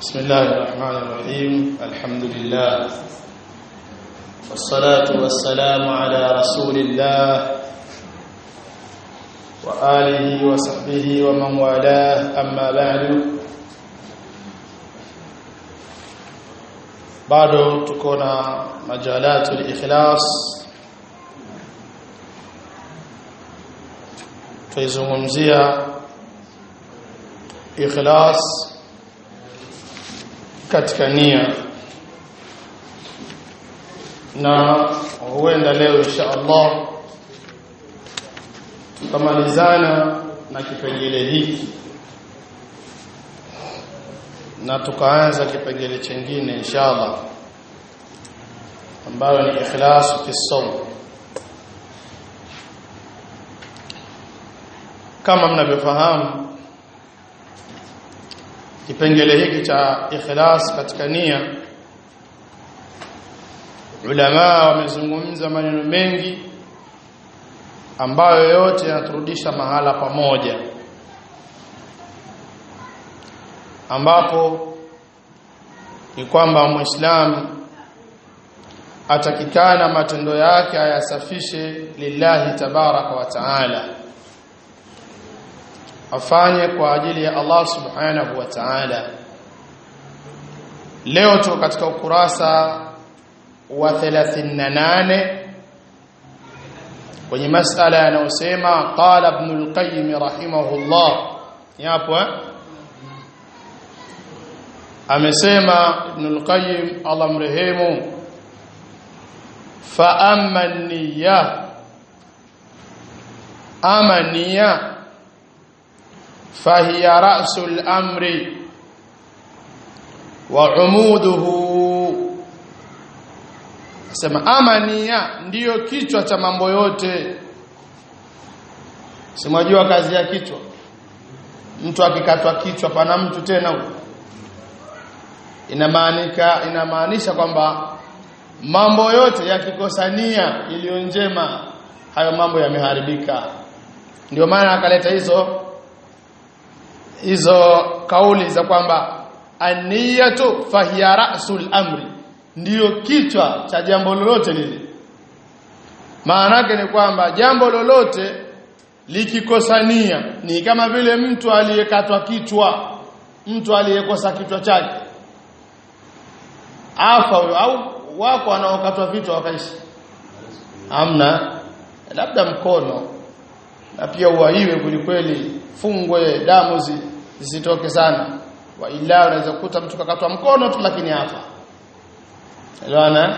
بسم الله الرحمن الرحيم الحمد لله والصلاة والسلام على رسول الله وآله وصحبه ومن والاه أما بعد bado tuko na majalatu al-ikhlas tuizungumzia ikhlas katika nia na huenda leo insha Allah tukamalizana na kipengele hiki na tukaanza kipengele chingine inshallah ambayo ni ikhlas fi sawm kama mnavyofahamu kipengele hiki cha ikhlas katika nia ulama wamezungumza maneno mengi ambayo yote yanaturudisha mahala pamoja ambapo ni kwamba muislamu atakikana matendo yake ayasafishe lillahi tabaraka wa taala afanye kwa ajili ya Allah subhanahu wa ta'ala leo tuko katika ukurasa wa 38 kwenye masala yanayosema qala ibn al-qayyim rahimahullah yapo eh? amesema ibn al-qayyim Allah mrehemu fa amma niyya ama niyya فهي رأس الأمر وعموده sema amania ndiyo kichwa cha mambo yote simwajua kazi ya kichwa mtu akikatwa kichwa pana mtu tena inamaanika inamaanisha kwamba mambo yote yakikosania iliyo njema hayo mambo yameharibika ndio maana akaleta hizo hizo kauli za kwamba aniyatu fahiya ra'sul amri ndiyo kichwa cha jambo lolote lile maana yake ni kwamba jambo lolote likikosania ni kama vile mtu aliyekatwa kichwa mtu aliyekosa kichwa chake afa huyo au wako wanaokatwa vichwa wakaishi hamna labda mkono na pia uwaiwe kulikweli fungwe damu zisitoke sana wa ila unaweza kukuta mtu kakatwa mkono tu lakini afa elewana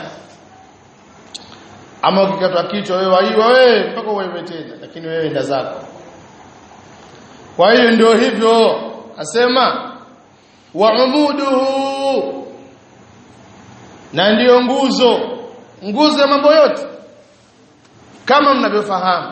ama ukikatwa kichwa wewe waiwa wewe mpaka wewe tena lakini wewe enda zako kwa hiyo ndio hivyo asema wa umuduhu na ndiyo nguzo nguzo ya mambo yote kama mnavyofahamu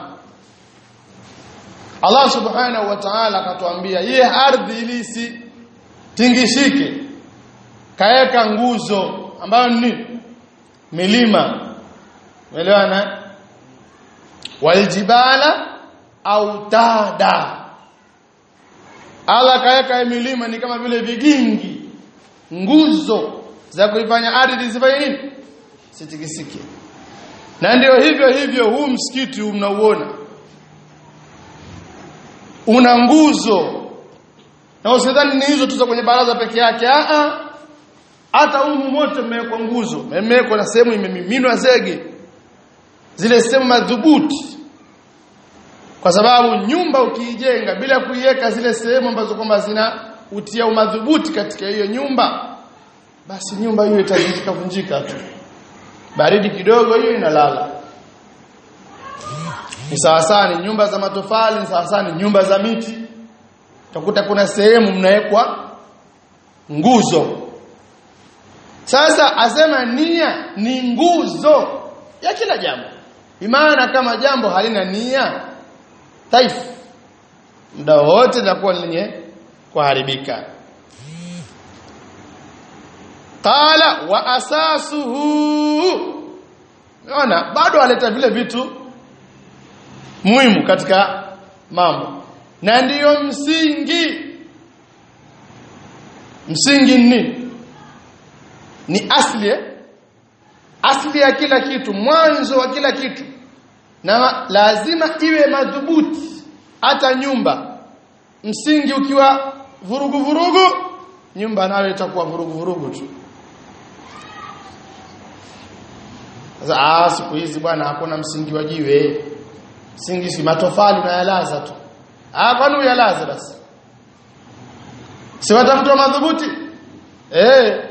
Allah subhanahu wa ta'ala akatuambia ye ardhi ili isitingishike kaeka nguzo ambayo ni milima umeelewana waljibala au tada Allah kaeka milima ni kama vile vigingi nguzo za kuifanya ardhi isifanye nini sitikisike na ndio hivyo hivyo huu msikiti mnauona una nguzo na usidhani ni hizo tu za kwenye baraza peke yake a a hata humu mote mmewekwa nguzo mmewekwa na sehemu imemiminwa zege zile sehemu madhubuti kwa sababu nyumba ukiijenga bila kuiweka zile sehemu ambazo kwamba zina utia umadhubuti katika hiyo nyumba basi nyumba hiyo itajika vunjika tu baridi kidogo hiyo inalala ni sawasawa ni nyumba za matofali ni sawasawa ni nyumba za miti utakuta kuna sehemu mnawekwa nguzo sasa asema nia ni nguzo ya kila jambo imana kama jambo halina nia taifu muda wote litakuwa lenye kuharibika qala wa asasuhu unaona bado aleta vile vitu muhimu katika mambo na ndiyo msingi msingi ni nini ni asli eh? asli ya kila kitu mwanzo wa kila kitu na lazima iwe madhubuti hata nyumba msingi ukiwa vurugu vurugu nyumba nayo itakuwa vurugu vurugu tu sasa ah siku hizi bwana hakuna msingi wa jiwe msingi si matofali unayalaza tu ah kwani uyalaza basi si watafuta madhubuti eh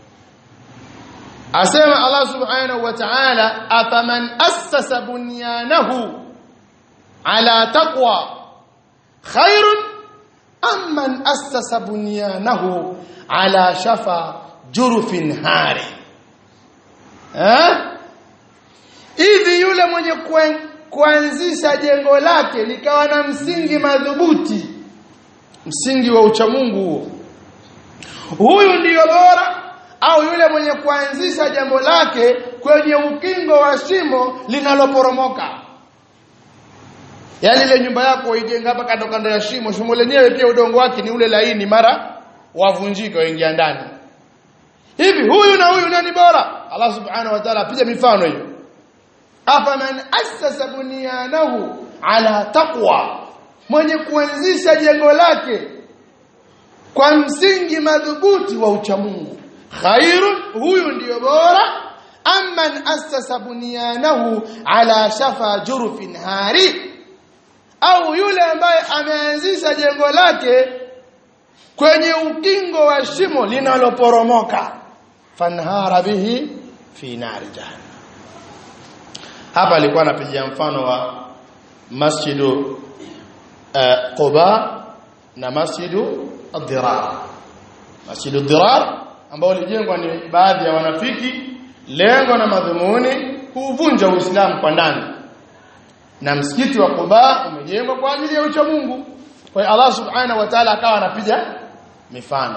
asema Allah subhanahu wa ta'ala afaman assasa bunyanahu ala taqwa khairun amman assasa bunyanahu ala shafa jurufin hari eh hivi yule mwenye kuanzisha jengo lake likawa na msingi madhubuti msingi wa uchamungu huo huyu ndiyo bora au yule mwenye kuanzisha jambo lake kwenye ukingo wa shimo linaloporomoka yaani ile nyumba yako uijenga hapa kando kando ya shimo shimo lenyewe pia udongo wake ni ule laini mara wavunjika waingia ndani hivi huyu na huyu nani bora Allah subhanahu wa ta'ala apiga mifano hiyo afaman assasa bunyanahu ala taqwa mwenye kuanzisha jengo lake kwa msingi madhubuti wa uchamungu khairun huyu ndiyo bora amman assasa bunyanahu ala shafa jurufin hari au yule ambaye ameanzisha jengo lake kwenye ukingo wa shimo linaloporomoka fanhara bihi fi nari jahannam hapa alikuwa anapigia mfano wa masjidu uh, Quba na masjidu ad-Dirar masjidu ad-Dirar ambao ulijengwa ni baadhi ya wanafiki lengo na madhumuni kuvunja Uislamu kwa ndani na msikiti wa Quba umejengwa kwa ajili ya ucha Mungu kwa hiyo Allah subhanahu wa ta'ala akawa anapiga mifano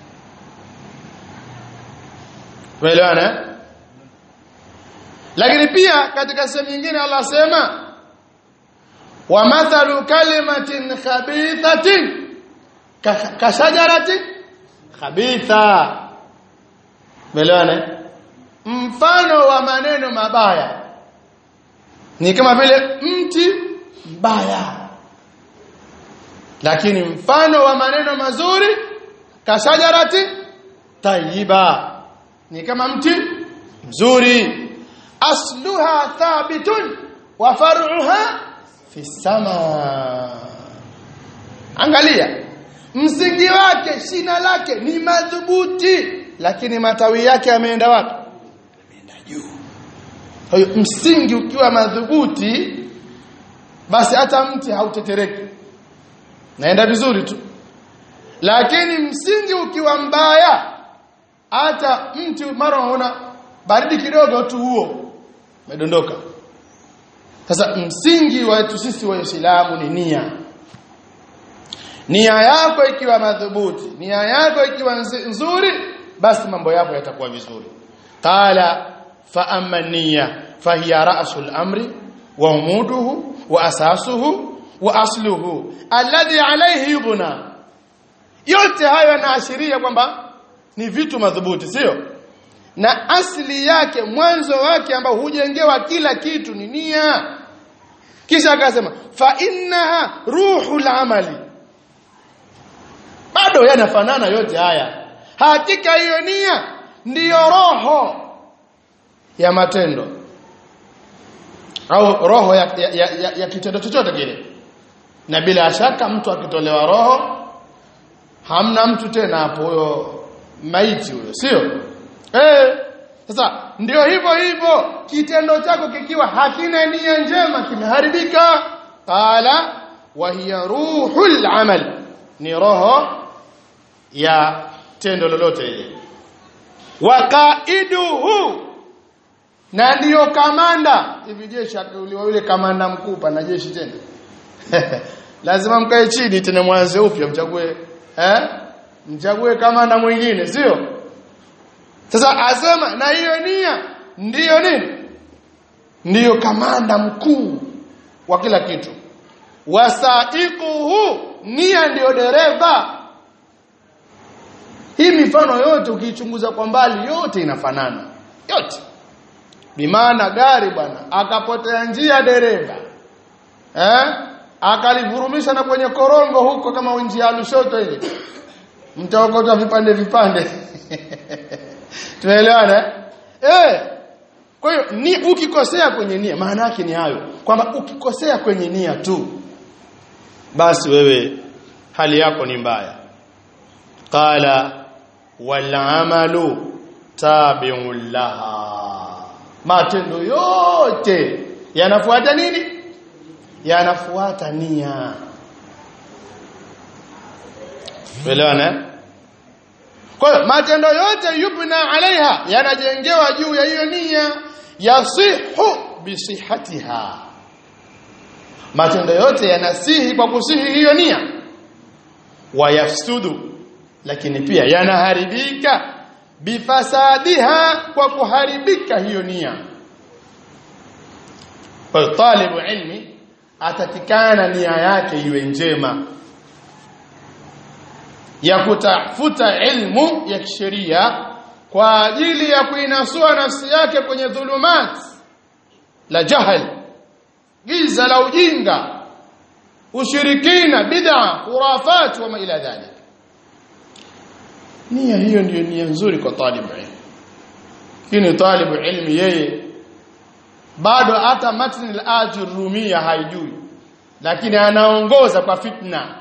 Tuelewana Lakini pia katika sehemu nyingine Allah sema wa mathalu kalimatin khabithatin kashajaratin khabitha Tuelewana Mfano wa maneno mabaya ni kama vile mti mbaya lakini mfano wa maneno mazuri kashajarati tayyiba ni kama mti mzuri asluha thabitun wa far'uha fi sama angalia msingi wake shina lake ni madhubuti lakini matawi yake yameenda wapi yameenda juu kwa hiyo msingi ukiwa madhubuti basi hata mti hautetereki naenda vizuri tu lakini msingi ukiwa mbaya hata mti mara unaona baridi kidogo tu huo umedondoka sasa msingi wetu sisi waislamu ni nia nia yako ikiwa madhubuti nia yako ikiwa nzuri basi mambo yako yatakuwa vizuri qala fa amma niyya fahiya ra'sul amri wa umuduhu wa asasuhu wa asluhu alladhi alayhi yubna yote hayo yanaashiria kwamba ni vitu madhubuti sio na asili yake mwanzo wake ambao hujengewa kila kitu ni nia kisha akasema fa innaha ruhul amali bado yanafanana yote haya hakika hiyo nia ndiyo roho ya matendo au roho ya, ya, ya, ya, ya kitendo chochote kile na bila shaka mtu akitolewa roho hamna mtu tena hapo huyo maiti huyo sio eh sasa ndio hivyo hivyo kitendo chako kikiwa hakina nia njema kimeharibika qala wa hiya ruhul amal ni roho ya tendo lolote ile waqaiduhu na ndiyo kamanda hivi jeshi uliwa yule kamanda mkuu pana jeshi tena lazima mkae chini tena mwanze upya mchague eh mchague kamanda mwingine sio sasa asema na hiyo nia ndiyo nini ndiyo kamanda mkuu wa kila kitu wasaiquhu nia ndiyo dereva hii mifano yote ukiichunguza kwa mbali yote inafanana yote bimaana gari bwana akapotea njia dereva eh akalivurumisha na kwenye korongo huko kama njia ya Lushoto ile mtaokota vipande vipande tunaelewana eh kwa hiyo ni ukikosea kwenye nia maana yake ni hayo kwamba ukikosea kwenye nia tu basi wewe hali yako ni mbaya qala wal amalu tabi'un laha matendo yote yanafuata nini yanafuata nia elewana kwa hiyo matendo yote yubna alaiha yanajengewa juu ya hiyo nia yasihu bisihatiha matendo yote yanasihi kwa kusihi hiyo nia wayafsudu lakini pia yanaharibika bifasadiha kwa kuharibika hiyo nia kwa talibu ilmi atatikana nia yake iwe njema ya kutafuta ilmu ya kisheria kwa ajili ya kuinasua nafsi yake kwenye dhulumat la jahal giza la ujinga ushirikina bid'a khurafat wa ma ila dhalik nia hiyo ndiyo nia nzuri kwa talibu ilmu lakini talibu ilmu yeye bado hata matni al-ajur rumia haijui lakini anaongoza kwa fitna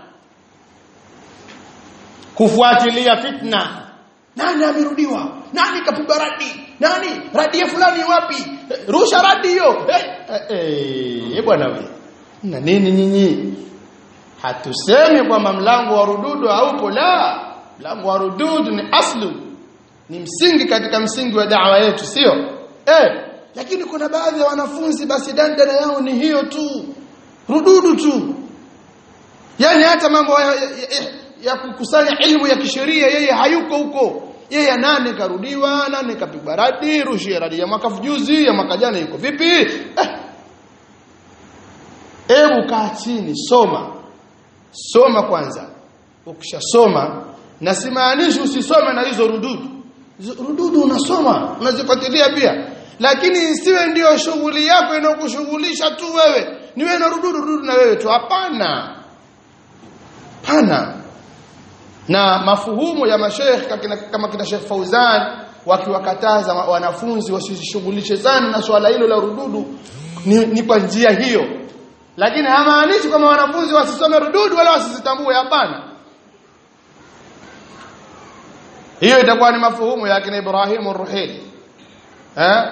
kufuatilia fitna nani amerudiwa nani kapigwa radi nani radi ya fulani wapi rusha radi hiyo eh eh bwana wewe na nini nyinyi hatusemi kwamba mlango wa rududu haupo la mlango wa rududu ni aslu ni msingi katika msingi wa da'wa yetu sio eh lakini kuna baadhi ya wanafunzi basi dandana yao ni hiyo tu rududu tu yani hata mambo ya, ya, ya, ya kukusanya ilmu ya kisheria yeye hayuko huko yeye nane karudiwa nane kapigwa radi rushia radi ya mwaka juzi ya mwaka jana yuko vipi eh. Ebu kaa chini soma soma kwanza ukishasoma na simaanishi usisome na hizo rududu rududu unasoma unazifuatilia pia lakini isiwe ndiyo shughuli yako inayokushughulisha tu wewe ni wewe na rududu rududu na wewe tu hapana pana na mafuhumu ya masheikh kama kina Sheikh Fauzan wakiwakataza wanafunzi wasishughulishe sana na swala hilo la rududu ni, ni kwa njia hiyo lakini hamaanishi kama wanafunzi wasisome rududu wala wasizitambue hapana hiyo itakuwa ni mafuhumu ya kina Ibrahim ar-Ruhili eh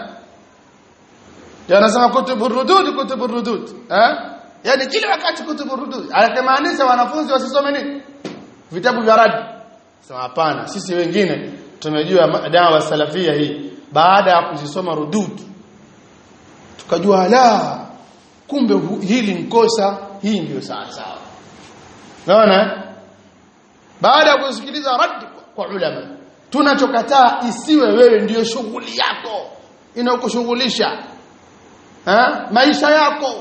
yanasema kutubu rudud kutubu rudud eh yani kila wakati kutubu rudud anamaanisha wanafunzi wasisome nini vitabu vya radi sema hapana sisi wengine tumejua dawa salafia hii baada ya kuzisoma rudud tukajua la kumbe hili nkosa hii ndio sawa sawa naona baada ya kusikiliza radi kwa ulama tunachokataa isiwe wewe ndiyo shughuli yako inayokushughulisha maisha yako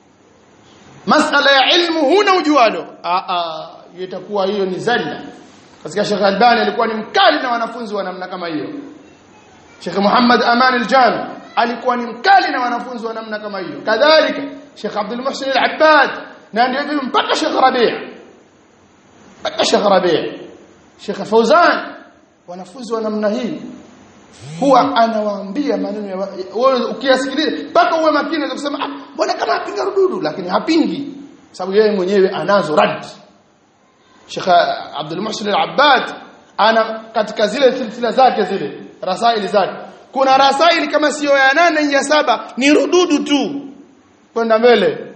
masala ya ilmu huna ujualo itakuwa hiyo ni zalla katika Sheikh Albani alikuwa ni mkali na wanafunzi wa namna kama hiyo Sheikh Muhammad Aman al-Jami alikuwa ni mkali na wanafunzi wa namna kama hiyo kadhalika Sheikh Abdul Muhsin al-Abbad na ndio mpaka Sheikh Rabi' mpaka Sheikh Rabi' Sheikh Fauzan wanafunzi wa namna hii huwa anawaambia maneno ya wewe ukiyasikiliza mpaka uwe makini na kusema ah mbona kama apinga rududu lakini hapingi sababu yeye mwenyewe anazo rad Sheikh Abdul Muhsin al-Abbad ana katika zile silsila zake zile rasaili zake kuna rasaili kama sio ya nane ya saba ni rududu tu kwenda mbele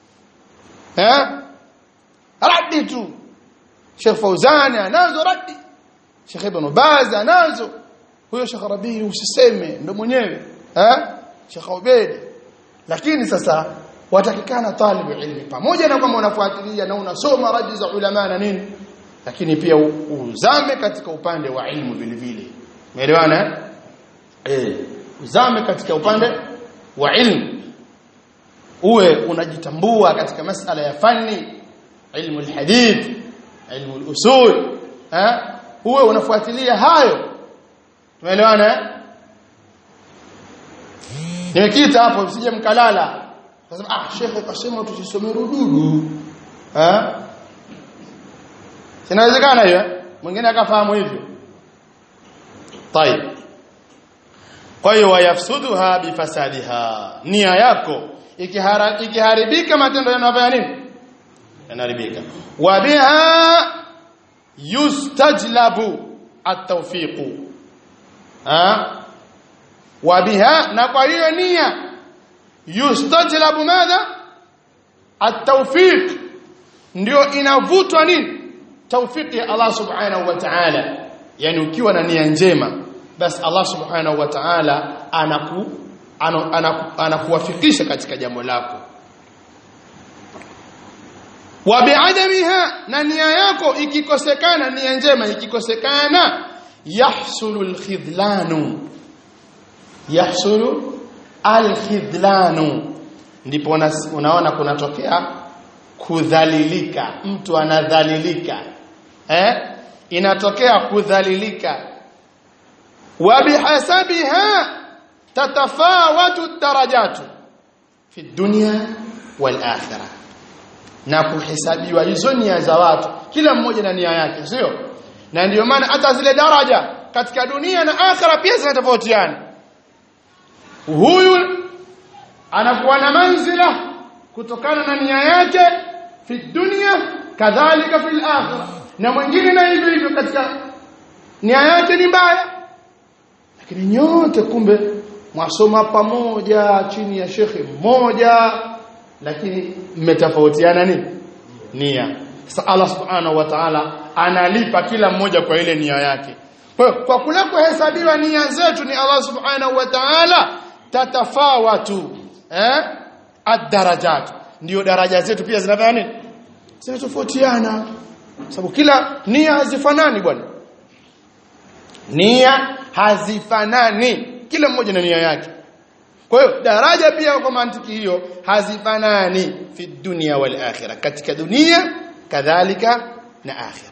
eh radi tu Sheikh Fauzani anazo radi Sheikh Ibn Baz anazo huyo Sheikh Rabii usiseme ndo mwenyewe eh Sheikh Ubeid lakini sasa watakikana talibu ilmi pamoja na kwamba unafuatilia na unasoma radi za ulama na nini lakini pia uzame katika upande wa ilmu vile vile umeelewana eh uzame katika upande wa ilmu uwe unajitambua katika masala ya fani ilmu alhadith ilmu alusul eh uwe unafuatilia hayo tumeelewana eh nimekita hapo msije mkalala nasema ah shekhe kasema tusisome rududu eh sinawezekana hiyo eh? mwingine akafahamu hivyo طيب kwa hiyo wayafsuduha bifasadiha nia yako ikihara, ikiharibika matendo yanafanya nini yanaharibika wa biha yustajlabu at-tawfiq ha wa biha na kwa hiyo nia yustajlabu madha at-tawfiq ndio inavutwa nini tawfiki ya Allah subhanahu wa ta'ala yani ukiwa na nia njema basi Allah subhanahu wa ta'ala anaku anaku, anakuwafikisha katika jambo lako wa bi'adamiha na nia yako ikikosekana nia njema ikikosekana yahsulu alkhidlanu yahsulu alkhidlanu ndipo unaona kunatokea kudhalilika mtu anadhalilika eh inatokea kudhalilika wa bihasabiha tatafawatu darajatu fi dunya wal akhirah na kuhesabiwa hizo nia za watu kila mmoja na nia yake sio na ndiyo maana hata zile daraja katika dunia na akhira pia zinatofautiana huyu anakuwa na manzila kutokana na nia yake fi dunya kadhalika fil akhirah na mwingine na hivyo hivyo katika nia yake ni mbaya lakini nyote kumbe mwasoma pamoja chini ya shekhe mmoja lakini mmetofautiana nini nia sasa Allah subhanahu wa ta'ala analipa kila mmoja kwa ile nia yake kwa kwa kule kuhesabiwa nia zetu ni Allah subhanahu wa ta'ala tatafawatu eh ad-darajat ndio daraja zetu pia zinafanya nini zinatofautiana sababu kila nia hazifanani bwana nia hazifanani kila mmoja na nia yake kwa hiyo daraja pia kwa mantiki hiyo hazifanani fi dunya wal akhirah katika dunia kadhalika na akhirah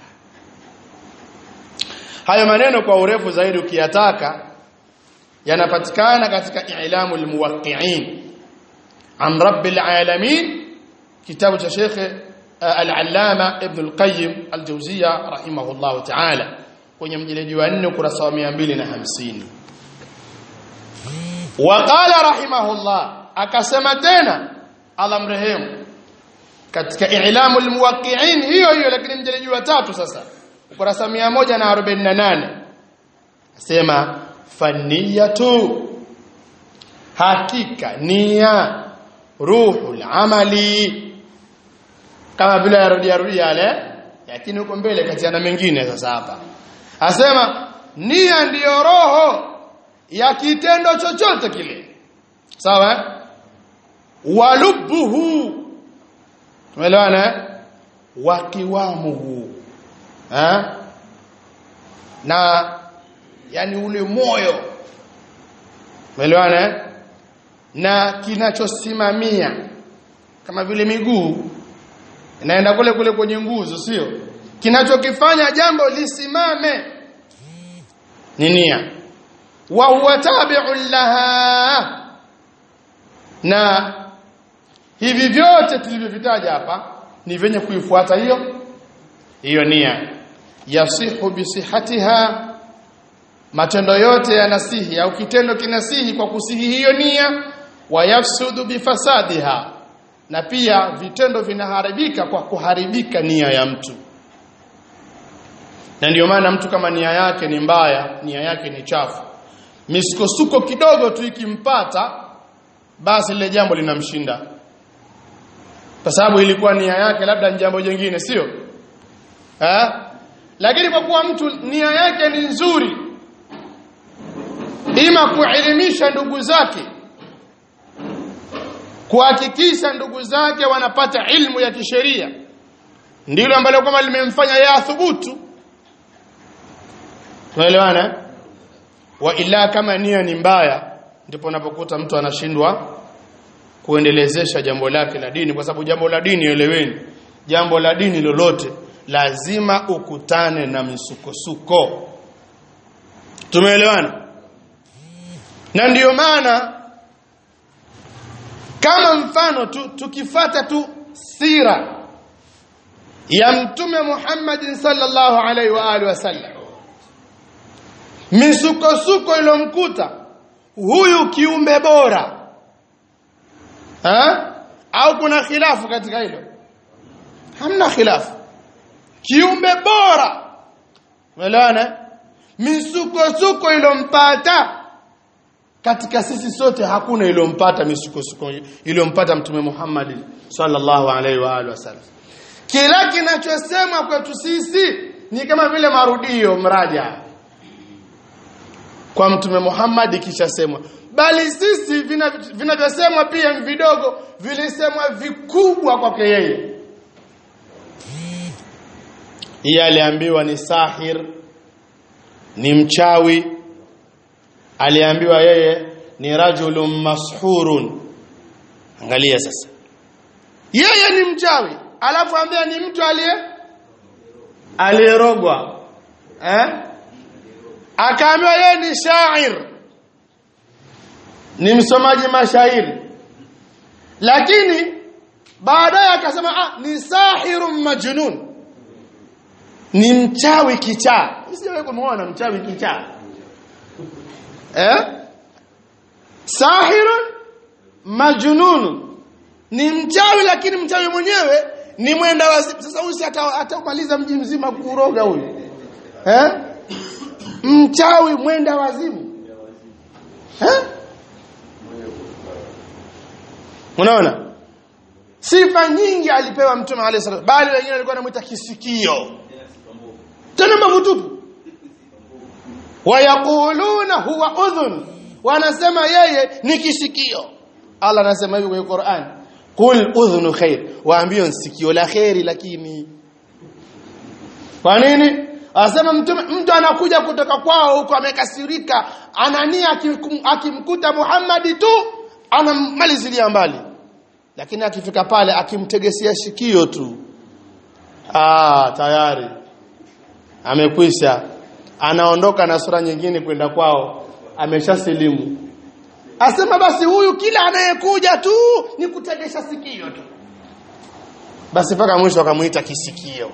hayo maneno kwa urefu zaidi ukiyataka yanapatikana katika i'lamul muwaqqi'in an rabbil alamin kitabu cha Sheikh al-Allama Ibn al-Qayyim al-Jawziyya rahimahullah ta'ala kwenye mjeledi wa 4 ukurasa wa 250 waqala rahimahullah akasema tena Allah mrehemu katika i'lamul muwaqqi'in hiyo hiyo lakini mjeledi wa tatu sasa ukurasa 148 asema faniyatu hakika nia ruhul amali kama vile yarudia rudia yale lakini huko mbele katiana mengine sasa hapa asema nia ndiyo roho ya kitendo chochote kile sawa walubuhu tumeelewana wakiwamuhu eh na yani ule moyo umeelewana na kinachosimamia kama vile miguu inaenda kule kule kwenye nguzo sio kinachokifanya jambo lisimame ni nia wa huwa tabi'un laha na hivi vyote tulivyovitaja hapa ni venye kuifuata hiyo hiyo nia yasihu bisihatiha matendo yote yanasihi au kitendo kinasihi kwa kusihi hiyo nia wayafsudu bifasadiha na pia vitendo vinaharibika kwa kuharibika nia ya mtu na ndio maana mtu kama nia yake ni mbaya nia yake ni chafu misukosuko kidogo tu ikimpata basi lile jambo linamshinda kwa sababu ilikuwa nia yake labda ni jambo jingine sio eh lakini kwa kuwa mtu nia yake ni nzuri ima kuelimisha ndugu zake kuhakikisha ndugu zake wanapata ilmu ya kisheria ndilo ambalo kama limemfanya yeye athubutu tunaelewana wa ila kama nia ni mbaya ndipo unapokuta mtu anashindwa kuendelezesha jambo lake la dini kwa sababu jambo la dini eleweni jambo la dini lolote lazima ukutane na misukosuko tumeelewana na ndiyo maana kama mfano tu, tukifata tu sira ya mtume Muhammad sallallahu alaihi wa alihi wasallam misukosuko ilomkuta huyu kiumbe bora ha? au kuna khilafu katika hilo hamna khilafu kiumbe bora umeelewana misukosuko ilompata katika sisi sote hakuna ilompata misukosuko ilompata mtume Muhammad sallallahu alaihi wa alihi wasallam kila kinachosemwa kwetu sisi ni kama vile marudio mraja kwa mtume Muhammad kishasemwa bali sisi vinavyosemwa pia ni vidogo vilisemwa vikubwa kwake yeye yeye aliambiwa ni sahir ni mchawi aliambiwa yeye ni rajulun mashurun angalia sasa yeye ni mchawi alafu ambia ni mtu aliye aliyerogwa eh akaambiwa yeye ni shair ni msomaji mashairi lakini baadaye akasema ah ni sahirun majnun ni mchawi kichaa sijawahi kumuona mchawi kichaa eh sahirun majnun ni mchawi lakini mchawi mwenyewe ni mwenda wazimu sasa huyu si atamaliza mji mzima kuroga huyu eh mchawi mwenda wazimu eh unaona sifa nyingi alipewa mtume alayhi salatu bali wengine walikuwa wanamuita kisikio tena mavutupu wayaquluna huwa udhun wanasema yeye ni kisikio Allah anasema hivi kwenye Qur'an qul udhunu khair waambie sikio la khairi lakini kwa nini Anasema mtu mtu anakuja kutoka kwao huko amekasirika anania akimkuta Muhammad tu anamalizilia mbali lakini akifika pale akimtegesia shikio tu ah tayari amekwisha anaondoka na sura nyingine kwenda kwao ameshasilimu asema basi huyu kila anayekuja tu ni kutegesha sikio tu basi mpaka mwisho akamuita kisikio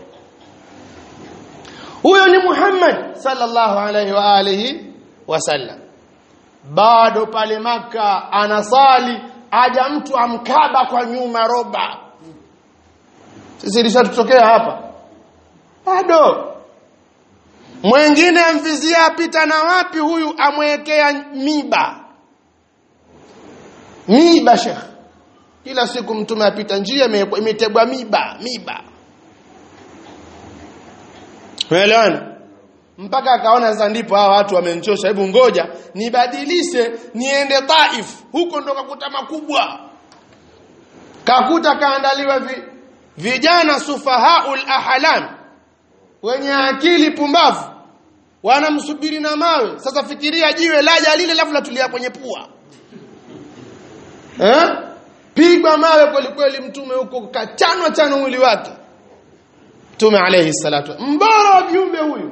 huyo ni Muhammad sallallahu alaihi wa alihi wasallam bado pale maka anasali aja mtu amkaba kwa nyuma roba sisi ilishatutokea hapa bado mwingine amvizia apita na wapi huyu amwekea miba miba shekh kila siku mtume apita njia imetegwa miba miba Umeelewana? Mpaka akaona sasa ndipo hawa watu wamenchosha, hebu ngoja nibadilishe niende Taif. Huko ndo kakuta makubwa. Kakuta kaandaliwa vi, vijana sufahaul ahlam wenye akili pumbavu wanamsubiri na mawe. Sasa fikiria jiwe laja lile lafu latulia kwenye pua. Eh? Pigwa mawe kweli kweli mtume huko kachanwa chano mwili wake. Mtume alayhi salatu mbora wa viumbe huyu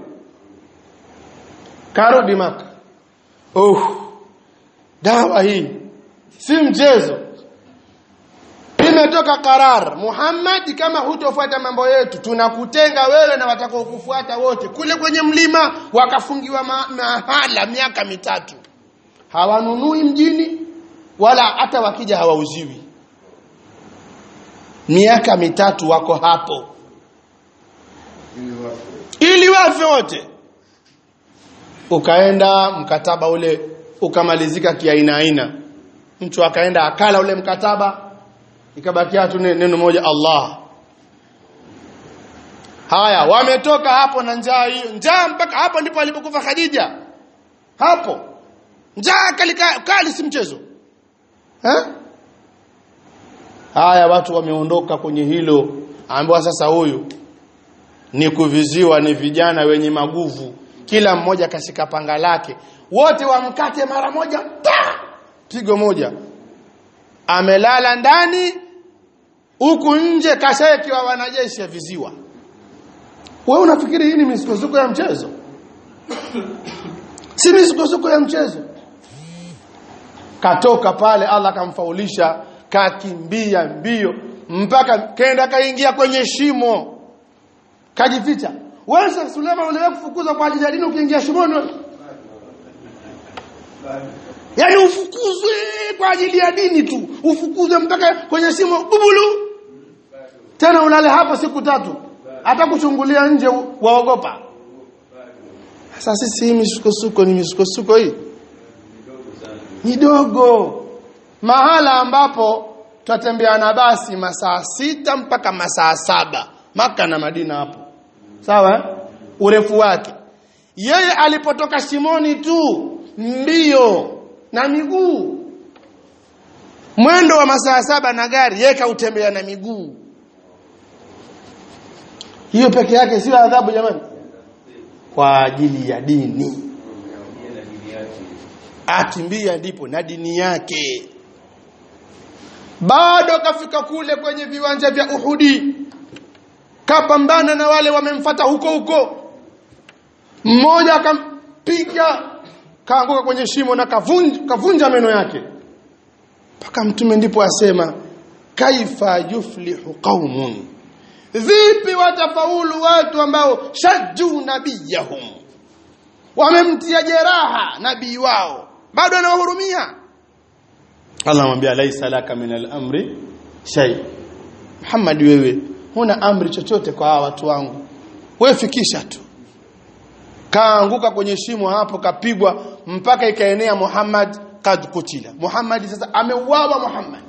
karudi maka oh dawa hii si mchezo imetoka karar Muhammad kama hutofuata mambo yetu tunakutenga wewe na watakao kufuata wote kule kwenye mlima wakafungiwa ma mahala miaka mitatu hawanunui mjini wala hata wakija hawauziwi miaka mitatu wako hapo ili wafe wote ukaenda mkataba ule ukamalizika kiaina aina mtu akaenda akala ule mkataba ikabakia tu neno moja Allah haya wametoka hapo na njaa hiyo njaa mpaka hapo ndipo alipokufa Khadija hapo njaa kali kali si mchezo ha? haya watu wameondoka kwenye hilo ambiwa sasa huyu ni kuviziwa ni vijana wenye maguvu kila mmoja kashika panga lake wote wamkate mara moja ta pigo moja amelala ndani huku nje kashaekiwa wanajeshi ya viziwa wewe unafikiri hii ni misukosuko ya mchezo si misukosuko ya mchezo katoka pale Allah akamfaulisha kakimbia mbio mpaka kenda kaingia kwenye shimo kajificha wewe Sheikh Suleiman uliwahi kufukuzwa kwa ajili ya dini ukiingia shimoni wewe yaani ufukuzwe kwa ajili ya dini tu ufukuzwe mpaka kwenye shimo bubulu tena ulale hapa siku tatu hata kuchungulia nje waogopa sasa sisi hii misukosuko ni misukosuko hii midogo mahala ambapo tutatembea na basi masaa sita mpaka masaa saba maka na madina hapo sawa eh? urefu wake yeye alipotoka shimoni tu mbio na miguu mwendo wa masaa saba na gari yeye kautembea na miguu hiyo peke yake sio adhabu jamani kwa ajili ya dini akimbia ndipo na dini yake bado kafika kule kwenye viwanja vya Uhudi kapambana na wale wamemfata huko huko mmoja akampiga kaanguka kwenye shimo na kavunja, kavunja meno yake mpaka mtume ndipo asema kaifa yuflihu qaumun vipi watafaulu watu ambao shajju nabiyahum wamemtia jeraha nabii wao bado anawahurumia Allah anamwambia laisa laka min al-amri shay Muhammad wewe huna amri chochote kwa hawa watu wangu wewe fikisha tu kaanguka kwenye shimo hapo kapigwa mpaka ikaenea Muhammad kad kutila Muhammad sasa ameuawa Muhammad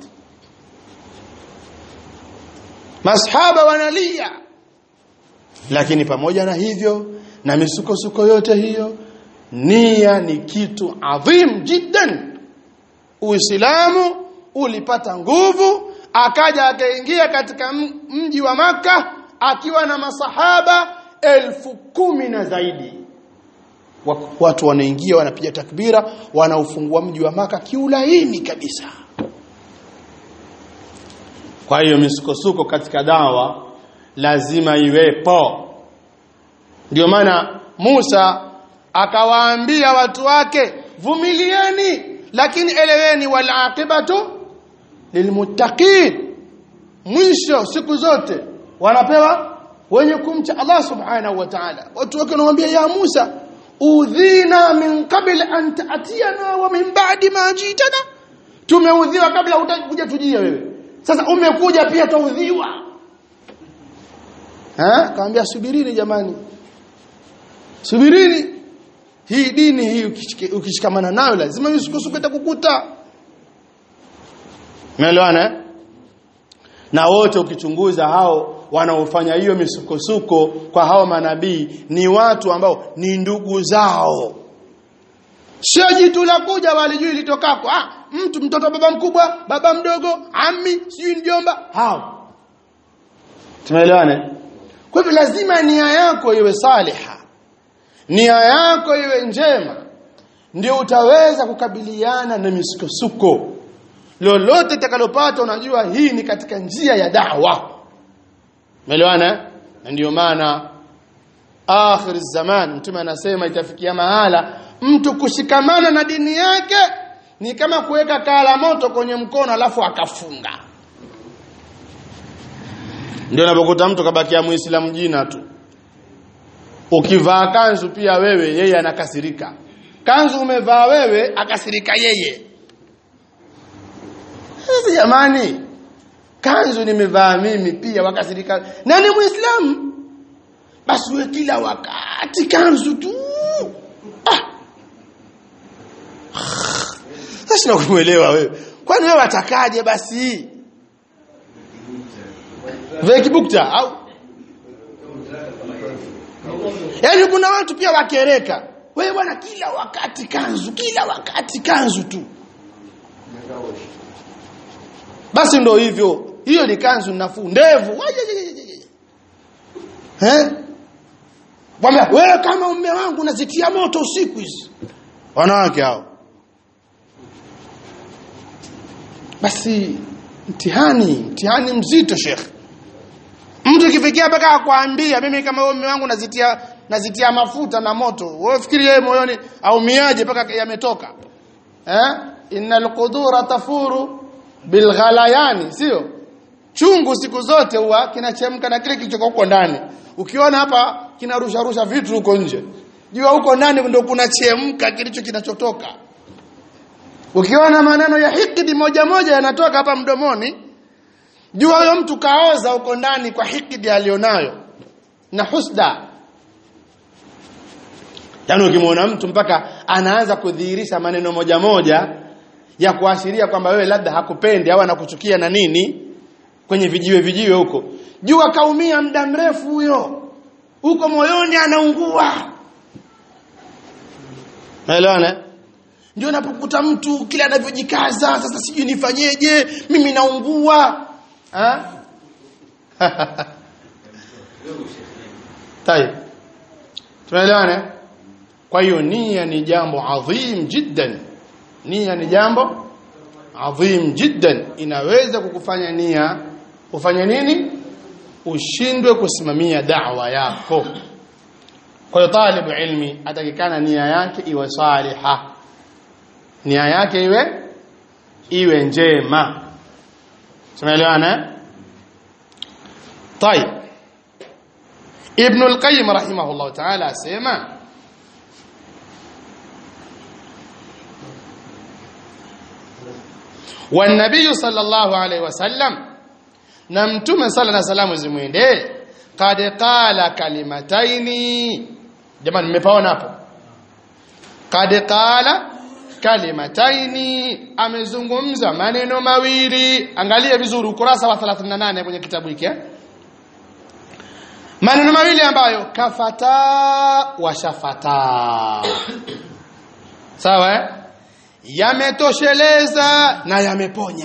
masahaba wanalia lakini pamoja na hivyo na misukosuko yote hiyo nia ni kitu adhim jiddan uislamu ulipata nguvu akaja akaingia katika mji wa maka akiwa na masahaba elfu kumi na zaidi watu wanaingia wanapiga takbira wanaufungua mji wa maka kiulaini kabisa kwa hiyo misukosuko katika dawa lazima iwepo ndio maana Musa akawaambia watu wake vumilieni lakini eleweni wal aqibatu lilmuttaqin mwisho siku zote wanapewa wenye kumcha Allah subhanahu wa ta'ala watu wake wanamwambia ya Musa udhina min qabl an ta'tiyana wa min ba'di ma jitana tumeudhiwa kabla hutakuja tujia wewe sasa umekuja pia taudhiwa eh kaambia subirini jamani subirini hii dini hii ukishikamana nayo lazima misukosuko itakukuta umeelewana na wote ukichunguza hao wanaofanya hiyo misukosuko kwa hao manabii ni watu ambao ni ndugu zao sio jitu la kuja walijui litokako ah mtu mtoto baba mkubwa baba mdogo ami sijui mjomba hao tumeelewana kwa hivyo lazima nia yako iwe saliha nia yako iwe njema ndio utaweza kukabiliana na misukosuko lolote utakalopata unajua hii ni katika njia ya dawa umeelewana na ndio maana akhir zaman mtume anasema itafikia mahala mtu kushikamana na dini yake ni kama kuweka kala moto kwenye mkono alafu akafunga ndio unapokuta mtu kabakia muislamu jina tu ukivaa kanzu pia wewe yeye anakasirika kanzu umevaa wewe akasirika yeye sasa jamani kanzu nimevaa mimi pia wakasirika nani muislamu basi wewe kila wakati kanzu tu ah. sasa nakumuelewa wewe kwani wewe watakaje basi vile kibukta au yaani kuna watu pia wakereka wewe bwana kila wakati kanzu kila wakati kanzu tu basi ndo hivyo hiyo ni kanzu nafuu ndevu eh Bwana wewe kama mume wangu unazitia moto usiku hizi wanawake hao basi mtihani mtihani mzito shekhe mtu kifikia mpaka akwambia mimi kama wewe mume wangu nazitia nazitia mafuta na moto wewe fikiri yeye moyoni aumiaje mpaka yametoka eh innal qudura tafuru bilghalayani sio chungu siku zote huwa kinachemka na kile kilichoko huko ndani ukiona hapa kinarusha rusha vitu huko nje jua huko ndani ndio kunachemka kilicho kinachotoka ukiona maneno ya hikidi moja moja yanatoka hapa mdomoni jua huyo mtu kaoza huko ndani kwa hikidi alionayo na husda yaani ukimwona mtu mpaka anaanza kudhihirisha maneno moja moja ya kuashiria kwamba wewe labda hakupendi au anakuchukia na nini kwenye vijiwe vijiwe huko jua kaumia muda mrefu huyo huko moyoni anaungua naelewana ndio unapokuta mtu kila anavyojikaza sasa sijui nifanyeje mimi naungua ha? tayeb tunaelewana kwa hiyo nia ni jambo adhim jiddan nia ni jambo adhim jiddan inaweza kukufanya nia ufanye nini ushindwe kusimamia da'wa yako kwa hiyo talibu ilmi atakikana nia yake iwe saliha nia yake iwe iwe njema tunaelewana طيب ابن القيم رحمه الله تعالى اسمع والنبي صلى الله عليه وسلم na mtume sala na salamu zimwendee kad qala kalimataini jamani mmepaona hapo kad qala kalimataini amezungumza maneno mawili angalia vizuri ukurasa wa 38 kwenye kitabu hiki eh? maneno mawili ambayo kafata wa shafata sawa eh? yametosheleza na yameponya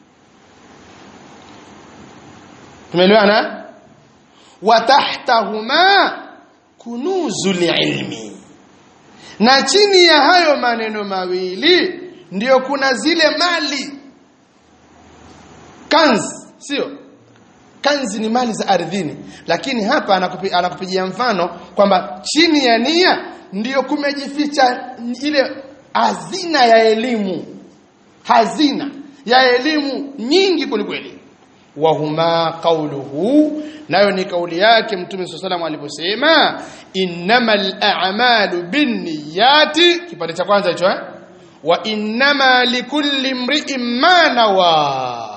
tumeelewana wa tahtahuma kunuzul ilmi na chini ya hayo maneno mawili ndiyo kuna zile mali kanzi sio kanzi ni mali za ardhini lakini hapa anakupi, anakupigia mfano kwamba chini ya nia ndiyo kumejificha ile hazina ya elimu hazina ya elimu nyingi kwelikweli wahuma qawluhu nayo ni kauli yake mtume swalla salam aliposema innamal a'malu binniyati kipande cha kwanza hicho eh wa innama likulli imri'in ma nawa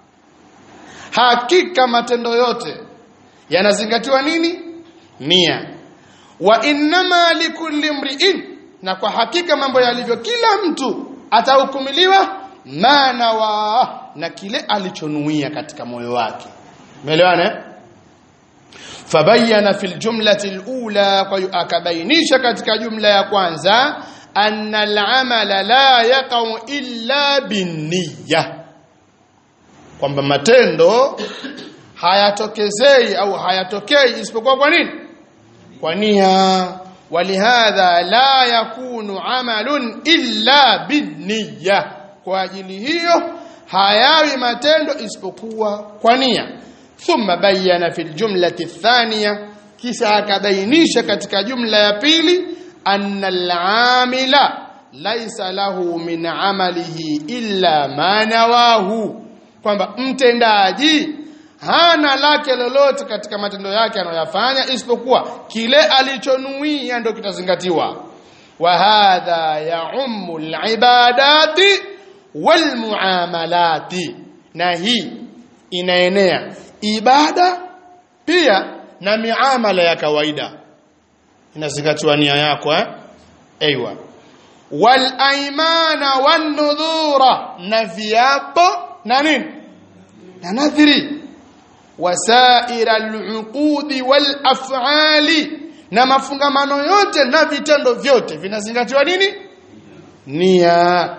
hakika matendo yote yanazingatiwa nini nia wa innama likulli imri'in na kwa hakika mambo yalivyo kila mtu atahukumiliwa maana wa na kile alichonuia katika moyo wake umeelewana fabayana fil jumlati alula kwa akabainisha katika jumla ya kwanza anna al'amala la yaqau illa binniya kwamba matendo hayatokezei au hayatokei isipokuwa kwa nini kwa nia walihadha la yakunu amalun illa binniya kwa ajili hiyo hayawi matendo isipokuwa kwa nia thumma bayyana fil jumlati thaniya kisha akabainisha katika jumla ya pili anna al-amila laysa lahu min amalihi illa ma nawahu kwamba mtendaji hana lake lolote katika matendo yake anayoyafanya isipokuwa kile alichonuia ndio kitazingatiwa wa hadha ya'ummu al-ibadati walmuamalati na hii inaenea ibada pia na miamala ya kawaida inazingatiwa nia yako eh aiywa wal aymana wan nudhura na viapo na nini na nadhiri wasaira al-uqudi wal af'ali na mafungamano yote na vitendo vyote vinazingatiwa nini nia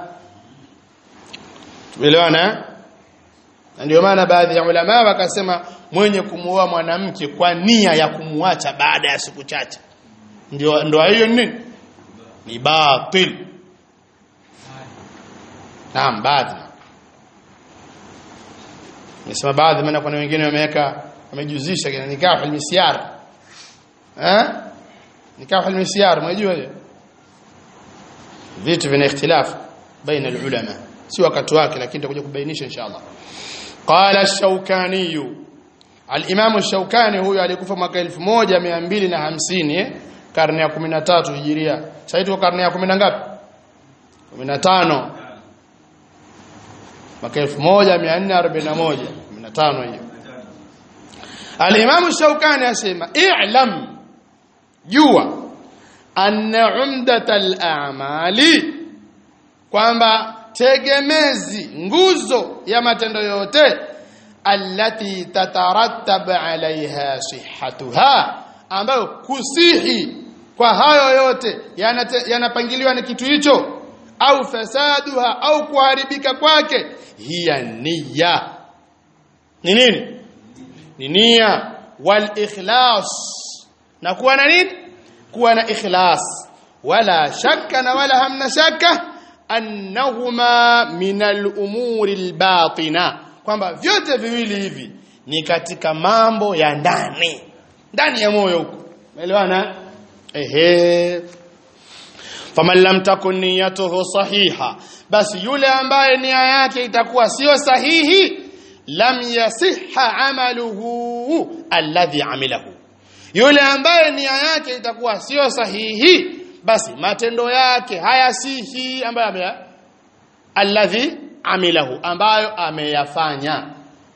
tumeelewana na ndio maana baadhi ya ulama wakasema mwenye kumuoa mwanamke kwa nia ya kumuacha baada ya siku chache ndio ndio hiyo nini ni batil naam baadhi nisema baadhi maana kuna wengine wameweka amejuzisha kina nikahu almisyar eh nikahu almisyar mnajua hiyo vitu vina ikhtilaf baina alulama si wakati wake lakini tutakuja kubainisha inshallah qala ash-shawkani al-imam ash-shawkani huyo alikufa mwaka 1250 eh karne ya 13 hijiria sasa tuko karne ya 10 na ngapi 15 mwaka 1441 15 hiyo al-imam ash-shawkani asema i'lam jua anna umdatal a'mali kwamba tegemezi nguzo ya matendo yote allati tatarattab alaiha sihhatuha ambayo kusihi kwa hayo yote yanapangiliwa yana na kitu hicho au fasaduha au kuharibika kwake hiya niyya ni nini ni nia wal ikhlas na kuwa na nini kuwa na ikhlas wala shakka na wala hamna shakka annahuma min al-umuri al-batina kwamba vyote viwili hivi ni katika mambo ya ndani ndani ya moyo huko umeelewana ehe faman lam takun niyatuhu sahiha basi yule ambaye nia yake itakuwa sio sahihi lam yasihha amaluhu alladhi amilahu yule ambaye nia yake itakuwa sio sahihi basi matendo yake hayasihi ambayo ame alladhi amilahu ambayo ameyafanya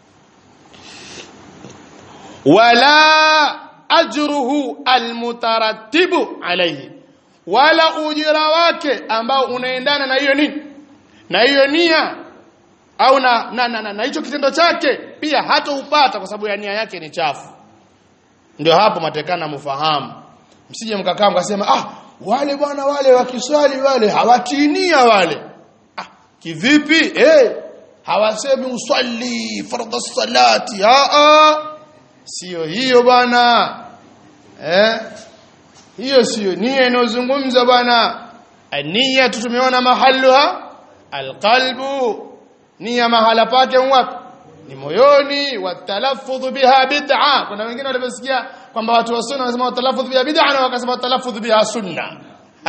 wala ajruhu almutarattibu alayhi wala ujira wake ambao unaendana na hiyo nini na hiyo nia au na na na, na, na hicho kitendo chake pia hata upata kwa sababu ya nia yake ni chafu ndio hapo matekana mfahamu msije mkakaa mkasema ah wale bwana wale wakiswali wale hawatinia wale ah kivipi eh hawasemi uswali fardhu salati ah ah sio hiyo bwana eh hiyo sio nia inozungumza bwana nia tumeona mahaluha alqalbu nia mahala pake wapi ni moyoni watalaffudhu biha bid'a kuna wengine waliposikia kwamba watu wa sunna wanasema watalaffudhu biha bid'a na wakasema watalaffudhu biha sunna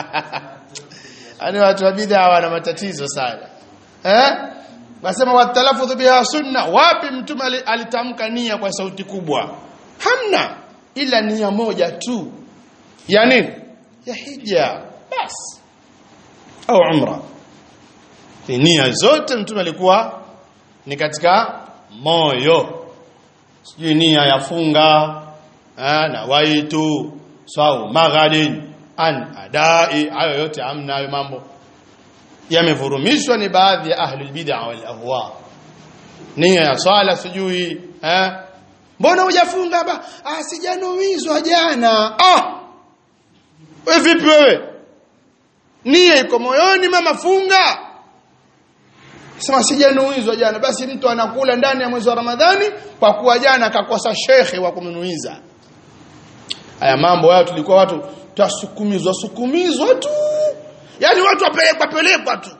ani watu wa bid'a wana matatizo sana eh wasema watalaffudhu biha sunna wapi mtume alitamka nia kwa sauti kubwa hamna ila nia moja tu ya nini ya hija bas au umra nia zote mtume alikuwa ni katika moyo sijui nia ya funga na waitu sau maghalin an adai hayo yote amna hayo mambo yamevurumishwa ni baadhi ya ahli bid'a wal ahwa nia ya swala sijui eh mbona hujafunga ba ah sijanuizwa jana ah wewe vipi wewe nia iko moyoni mama funga sema sijanuizwa jana basi mtu anakula ndani ya mwezi wa Ramadhani kwa kuwa jana akakosa shekhe wa kumnuiza haya mambo hayo tulikuwa watu tasukumizwa sukumizwa tu yani watu wapelekwa pelekwa tu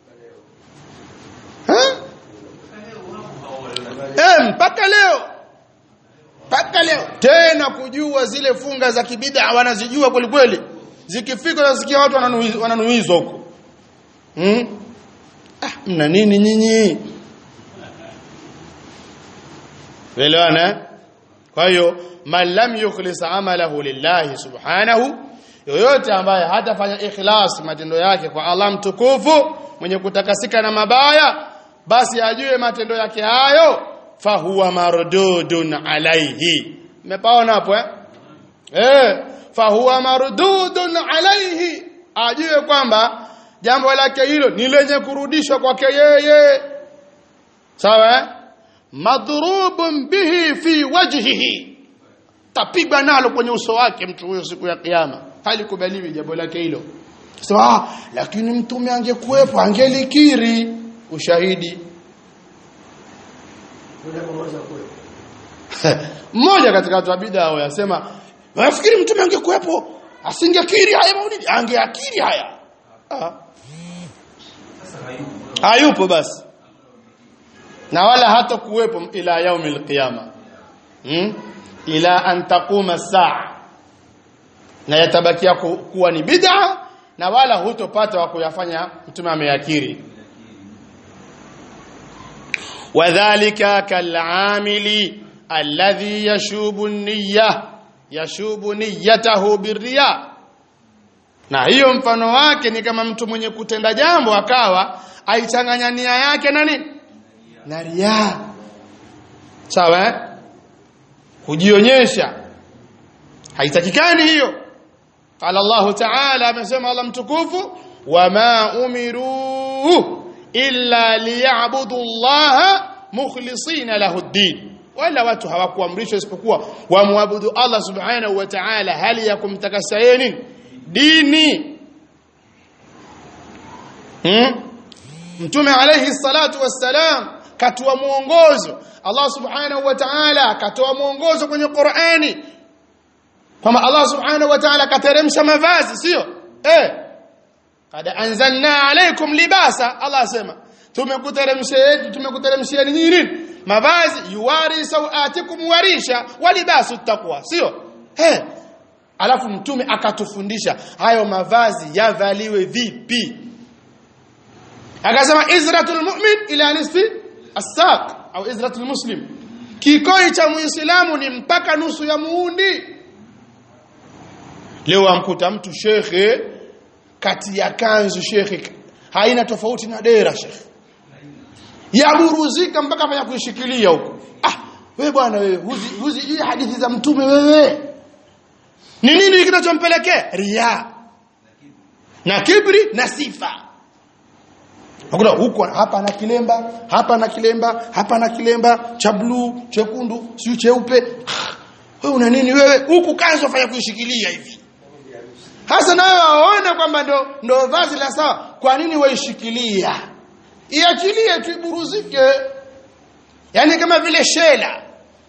eh mpaka leo mpaka leo tena kujua zile funga za kibida wanazijua kweli kweli zikifika nasikia watu wananuizwa huko hmm? ah mna nini nyinyi elewana kwa hiyo man lam yukhlis amalahu lillahi subhanahu yoyote ambaye hatafanya ikhlas matendo yake kwa Allah mtukufu mwenye kutakasika na mabaya basi ajue matendo yake hayo fahuwa mardudun alaihi mmepaona hapo eh eh fahuwa mardudun alaihi ajue kwamba jambo lake hilo ni lenye kurudishwa kwake yeye sawa eh madrubun bihi fi wajhihi tapigwa nalo kwenye uso wake mtu huyo siku ya kiyama halikubaliwi jambo lake hilo sema ah lakini mtume angekuwepo angelikiri ushahidi mmoja katika watu wa bid'a yasema nafikiri mtume angekuwepo asingekiri haya maulidi angeakiri haya ah. hayupo basi na wala hata kuwepo ila yaumil qiyama hmm? ila an taquma saa na yatabakia ku, kuwa ni bid'a na wala hutopata wa kuyafanya mtume ameyakiri wadhālika kal'amili alladhi yashubu an-niyya yashubu niyyatahu birriya na hiyo mfano wake ni kama mtu mwenye kutenda jambo akawa aichanganya nia yake nani na riya sawa eh? kujionyesha haitakikani hiyo qala Allah ta'ala amesema Allah mtukufu wama umiru illa liya'budu Allah mukhlisina lahu ad-din wala watu hawakuamrishwa isipokuwa wamwabudu Allah subhanahu wa ta'ala hali ya kumtakasa yeye nini dini hmm? mtume alayhi salatu wassalam katoa mwongozo Allah subhanahu wa ta'ala katoa mwongozo kwenye Qur'ani kwamba Allah subhanahu wa ta'ala kateremsha mavazi sio eh kad anzalna alaykum libasa Allah asema tumekuteremshia tumekuteremshia nini mavazi yuwari sawatikum warisha walibasu taqwa sio eh alafu mtume akatufundisha hayo mavazi yavaliwe vipi akasema izratul mu'min ila nisfi as-saq au izratul muslim kikoi cha muislamu ni mpaka nusu ya muundi leo amkuta mtu shekhe kati ya kanzu shekhe haina tofauti na dera shekhe yaburuzika mpaka fanya kuishikilia huko ah wewe bwana wewe huzi huzi hii hadithi za mtume wewe ni nini kinachompelekea ria na kibri na sifa Hakuna huko hapa na kilemba, hapa na kilemba, hapa na kilemba cha bluu, chekundu, siyo cheupe. Wewe una nini wewe? Huku kanzo fanya kuishikilia hivi. Hasa nawe waona kwamba ndo ndo vazi la sawa. Kwa nini waishikilia? Iachilie tu iburuzike. Yaani kama vile shela.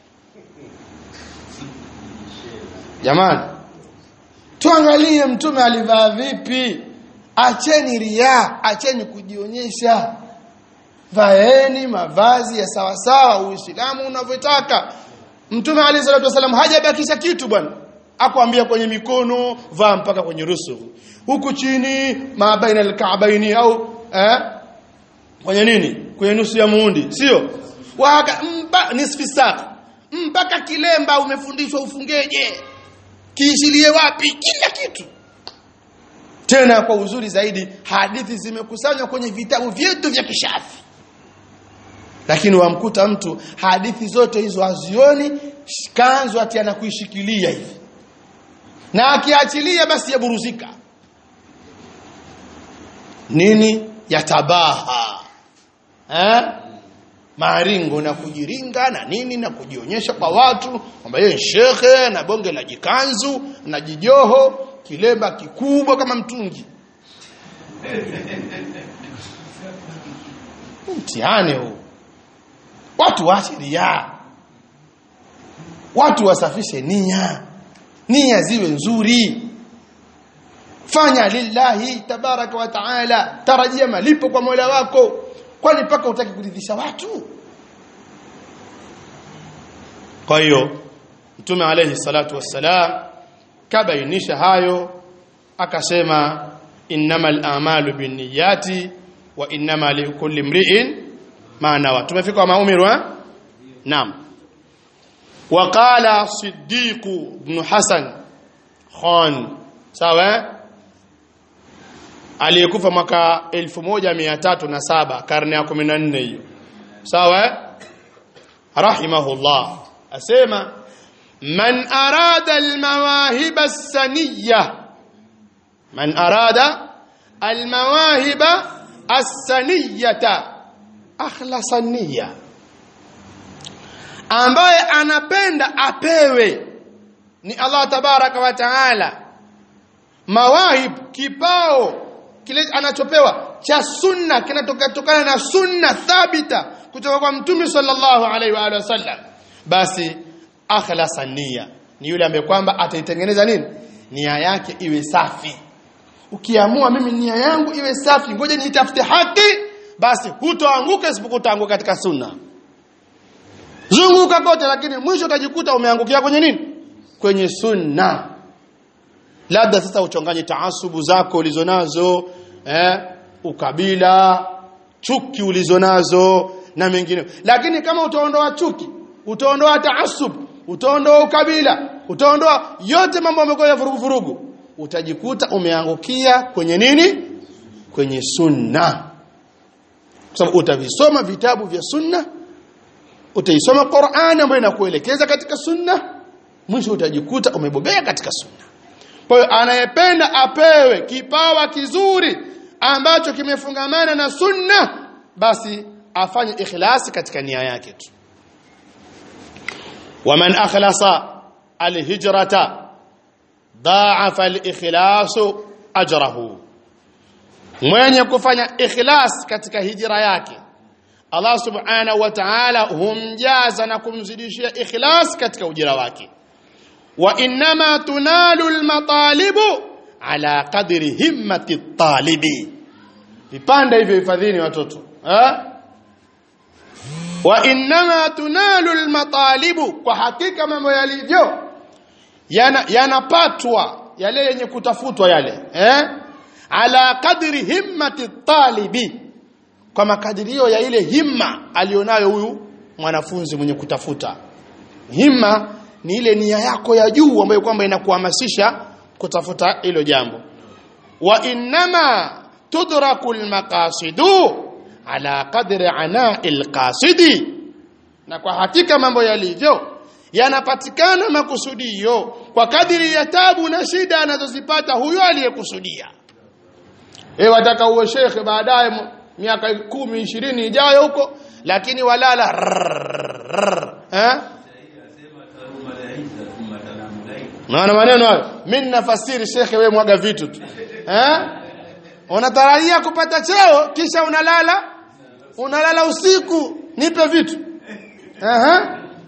Jamani. Tuangalie mtume alivaa vipi? acheni ria acheni kujionyesha vaeni mavazi ya sawa sawa uislamu unavyotaka mtume alayhi salatu wasallam hajabakisha kitu bwana akwambia kwenye mikono vaa mpaka kwenye rusu huku chini mabaina alkaabaini au eh kwenye nini kwenye nusu ya muundi sio waka mba nisfi saa mpaka kilemba umefundishwa ufungeje kiishilie wapi kila kitu tena kwa uzuri zaidi hadithi zimekusanywa kwenye vitabu vyetu vya kishafi lakini wamkuta mtu hadithi zote hizo hazioni kanzu ati anakuishikilia hivi na akiachilia basi yaburuzika nini yatabaha eh maringo na kujiringa na nini na kujionyesha kwa watu kwamba yeye shekhe na bonge la jikanzu na jijoho kilemba kikubwa kama mtungi mtihani huu watu waache ria watu wasafishe nia nia ziwe nzuri fanya lillahi tabaraka wa taala tarajia malipo kwa Mola wako kwani mpaka utaki kuridhisha watu kwa hiyo mtume alayhi salatu wassalam kabainisha hayo akasema innamal a'malu binniyati wa innama likulli imri'in ma nawa tumefika maumiru eh naam وقال صديق بن حسن خان sawa aliyekufa mwaka 1307 karne ya 14 hiyo sawa rahimahullah asema man arada almawahib as-saniyya man arada almawahib as-saniyyata akhlasa niyya ambaye anapenda apewe ni Allah tabaraka wa taala mawahib kipao kile anachopewa cha sunna kinatokana na sunna thabita kutoka kwa mtume sallallahu alaihi wa alihi wasallam basi akhlasa nia ni yule ambaye kwamba ataitengeneza nini nia yake iwe safi ukiamua mimi nia yangu iwe safi ngoja nitafute haki basi hutoanguka isipokuwa utaanguka katika sunna zunguka kote lakini mwisho utajikuta umeangukia kwenye nini kwenye sunna labda sasa uchanganye taasubu zako ulizonazo eh ukabila chuki ulizonazo na mengine lakini kama utaondoa chuki utaondoa taasub utaondoa ukabila utaondoa yote mambo ambayo ya vurugu vurugu utajikuta umeangukia kwenye nini kwenye sunna kwa sababu utavisoma vitabu vya sunna utaisoma Qur'an ambayo inakuelekeza katika sunna mwisho utajikuta umebobea katika sunna kwa hiyo anayependa apewe kipawa kizuri ambacho kimefungamana na sunna basi afanye ikhlasi katika nia yake tu waman akhlasa alhijrata dha'afa alikhlasu ajrahu mwenye kufanya ikhlas katika hijra yake Allah subhanahu wa ta'ala humjaza na kumzidishia ikhlas katika ujira wake wa inma tunalu almatalibu ala qadri himmati talibi vipande hivyo hifadhini watoto eh wa inma tunalu almatalibu kwa hakika mambo yalivyo yanapatwa yana yale yenye kutafutwa yale eh ala qadri himmati talibi kwa makadirio ya ile himma alionayo huyu mwanafunzi mwenye kutafuta himma ni ile nia yako ya juu ambayo kwamba inakuhamasisha kutafuta hilo jambo wa innama tudraku almaqasidu ala qadri ana'il qasidi na kwa hakika mambo yalivyo yanapatikana makusudio kwa kadiri ya tabu na shida anazozipata huyo aliyekusudia eh wataka uwe shekhe baadaye miaka kumi ishirini ijayo huko lakini walala eh Naona maneno hayo. Mimi nafasiri shekhe wewe mwaga vitu tu. Eh? Unatarajia kupata cheo kisha unalala unalala usiku nipe vitu. Eh?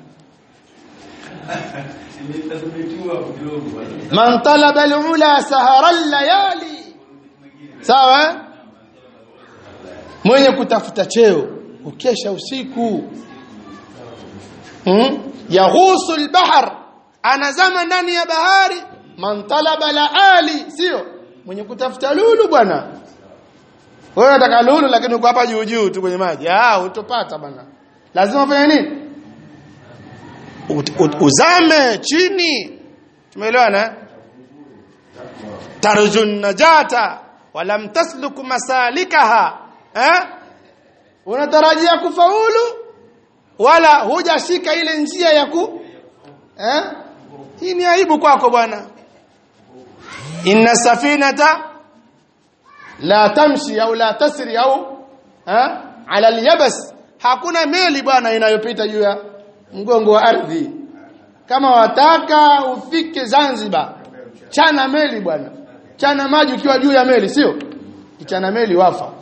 Man talaba al-ula sahara al-layali. Sawa? Mwenye kutafuta cheo ukesha usiku. Hmm? Yaghusu al-bahr anazama ndani ya bahari man talaba la ali sio mwenye kutafuta lulu bwana wewe unataka lulu lakini uko hapa juu juu tu kwenye maji ah utopata bwana lazima ufanye nini Ut, ut, uzame chini tumeelewana tarjun najata walam tasluk masalikaha eh unatarajia kufaulu wala hujashika ile njia ya ku eh hii ni aibu kwako bwana inna safinata la tamshi au la tasri au eh ala alyabas hakuna meli bwana inayopita juu ya mgongo wa ardhi kama wataka ufike Zanzibar chana meli bwana chana maji ukiwa juu ya meli sio kichana meli wafa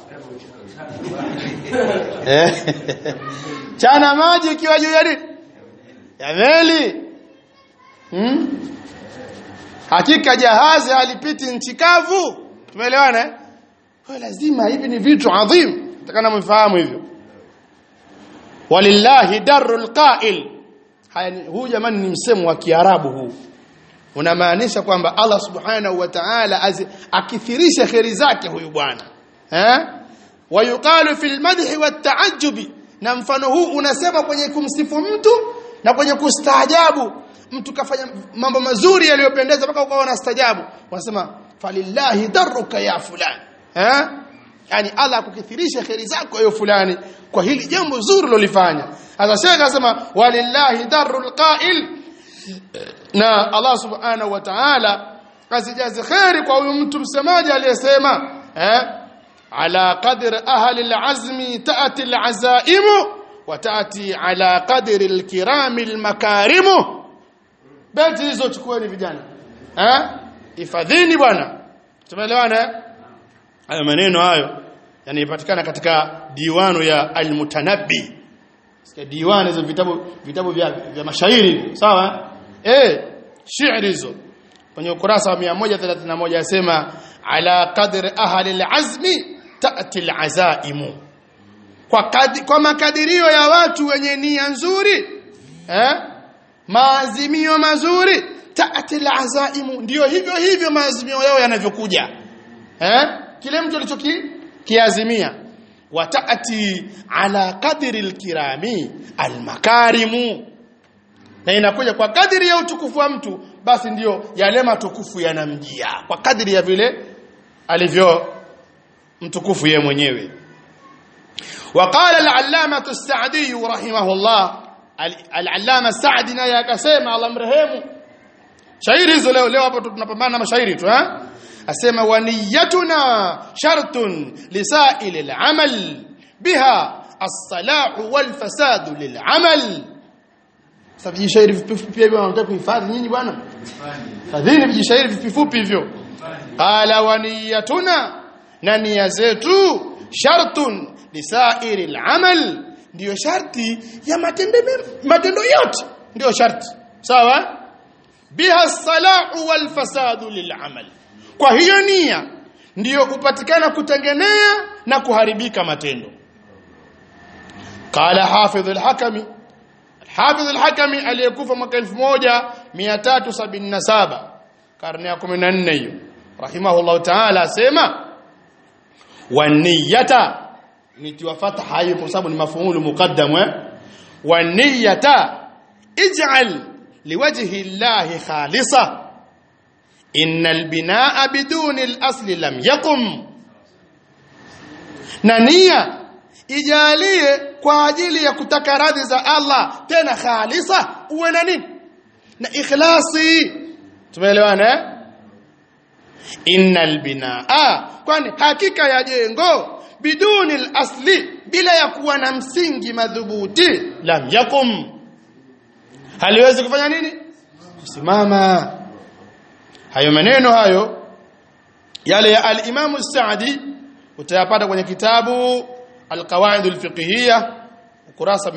eh chana maji ukiwa juu ya nini ya meli hmm? hakika jahazi halipiti nchi kavu tumeelewana eh kwa lazima hivi ni vitu adhim takana mfahamu hivyo walillahi darul qa'il haya huu jamani ni msemo wa kiarabu huu unamaanisha kwamba Allah subhanahu wa ta'ala akithirisha kheri zake huyu bwana eh wayuqalu fil madhi wat ta'ajjubi na mfano huu unasema kwenye kumsifu mtu na kwenye kustaajabu mtu kafanya mambo mazuri yaliyopendeza mpaka ukawa unastaajabu wanasema falillahi darruka ya fulani eh yani Allah akukithirisha kheri zako hiyo fulani kwa hili jambo zuri lolifanya sasa shekha anasema walillahi darrul qa'il na Allah subhanahu wa ta'ala asijaze kheri kwa huyu mtu msemaji aliyesema eh ala qadri ahli alazmi ta'ti alazaimu wa ta'ti ala qadri alkirami almakarimu beti hizo chukueni vijana eh ifadhini bwana tumeelewana hayo maneno hayo yanapatikana katika diwanu ya almutanabbi sikia diwani hizo vitabu vitabu vya, vya mashairi sawa eh shairi hizo kwenye ukurasa wa 131 yasema ala qadri ahli alazmi ta'ti alazaimu kwa, kadi, kwa makadirio ya watu wenye nia nzuri eh maazimio mazuri taati alazaimu ndio hivyo hivyo maazimio yao yanavyokuja eh kile mtu alichoki kiazimia wataati ala qadri alkirami almakarimu na inakuja kwa kadiri ya utukufu wa mtu basi ndiyo yale matukufu yanamjia kwa kadiri ya vile alivyo mtukufu yeye mwenyewe وقال العلامة السعدي رحمه الله العلامة السعدي naye akasema Allah mrehemu shairi hizo leo leo hapo tunapambana na mashairi tu eh asema waniyatuna shartun lisail al-amal biha as-salah wal fasad lil-amal sasa vijishairi vifupi hivyo wanataka kuhifadhi nyinyi bwana fadhili vijishairi vifupi hivyo qala waniyatuna na nia zetu shartun lisairi al-amal ndio sharti ya matendo matendo yote ndio sharti sawa biha salahu wal fasadu lil'amal kwa hiyo nia ndiyo kupatikana kutengenea na kuharibika matendo qala hafidh al-hakami hafidh al-hakami aliyekufa mwaka 1377 karne ya 14 hiyo rahimahullah ta'ala asema waniyata nitiwa fatha hiyo kwa sababu ni mafuulu muqaddam eh waniyata ij'al liwajhi llahi khalisa innal binaa biduni al-asli lam yaqum na nia ijalie kwa ajili ya kutaka radhi za Allah tena khalisa uwe na nini na ikhlasi tumeelewana eh innal binaa kwani hakika ya jengo biduni al-asli bila ya kuwa na msingi madhubuti lam yakum haliwezi kufanya nini kusimama hayo maneno hayo yale ya al-Imam Sa'di utayapata kwenye kitabu al-Qawaid al-Fiqhiyya ukurasa